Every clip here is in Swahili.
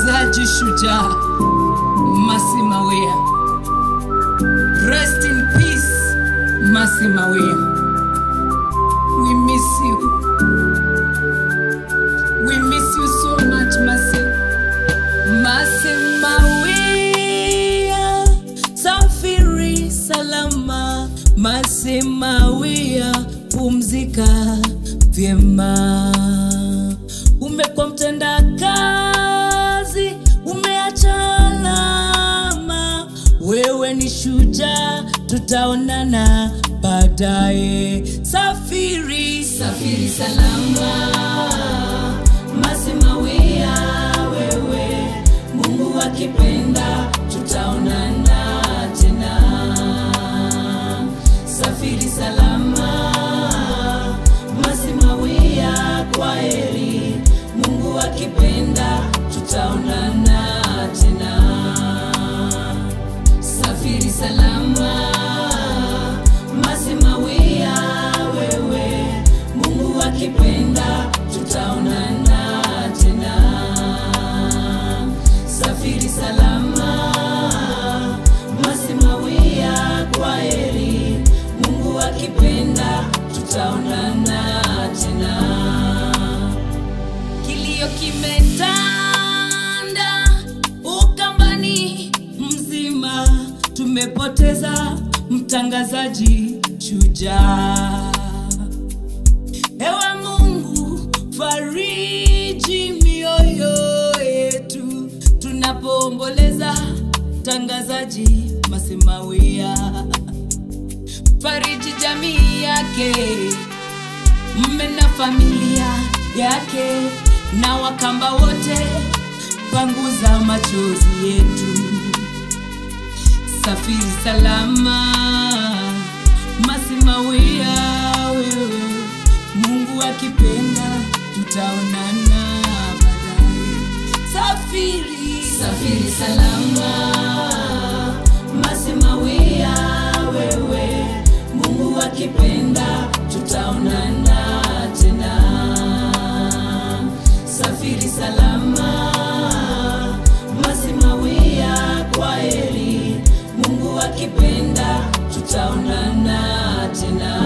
mtangazaji shujaa Masi Mawia. Rest in peace, Masi Mawia. We miss you. We miss you so much, Masi. Masi Mawia, safiri salama. Masi Mawia, pumzika vyema. Umekuwa mtenda kazi, umeacha alama. Wewe ni shujaa, tutaonana baadaye. Safiri, safiri salama. Masi Mawia, wewe Mungu akipenda, tutaonana tena. Safiri salama, Masi Mawia, kwa heri. Mungu akipenda, tutaonana tena. Safiri salama, Masi Mawia, wewe Mungu akipenda, tutaonana tena. Safiri salama, Masi Mawia, kwa heri. Mungu akipenda, tutaonana tena. Kilio kimetanda Ukambani mzima, tumepoteza mtangazaji shujaa. Ewe Mungu, fariji mioyo yetu tunapoomboleza mtangazaji Masi Mawia, fariji jamii yake mme na familia yake na wakamba wote, panguza machozi yetu. Safiri salama, Masi Mawia, wewe Mungu akipenda, tutaonana baadaye. Safiri, safiri salama, Masi Mawia, wewe Mungu akipenda, tutaonana tena. Safiri salama, Masi Mawia, kwa heri. Mungu akipenda, tutaonana tena.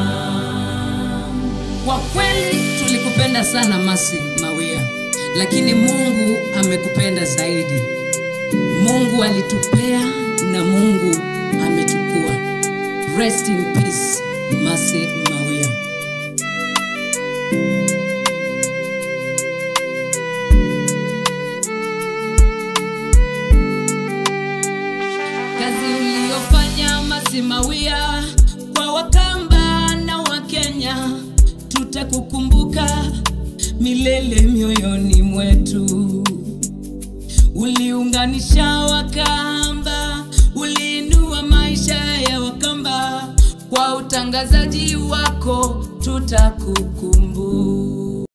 Kwa kweli tulikupenda sana Masi Mawia, lakini Mungu amekupenda zaidi. Mungu alitupea na Mungu amechukua. Rest in peace, Masi Mawia. Kazi uliyofanya Masi Mawia kwa Wakamba na Wakenya, tutakukumbuka milele mioyoni mwetu. Uliunganisha Wakamba, uliinua maisha ya Wakamba. Kwa utangazaji wako tutakukumbuka.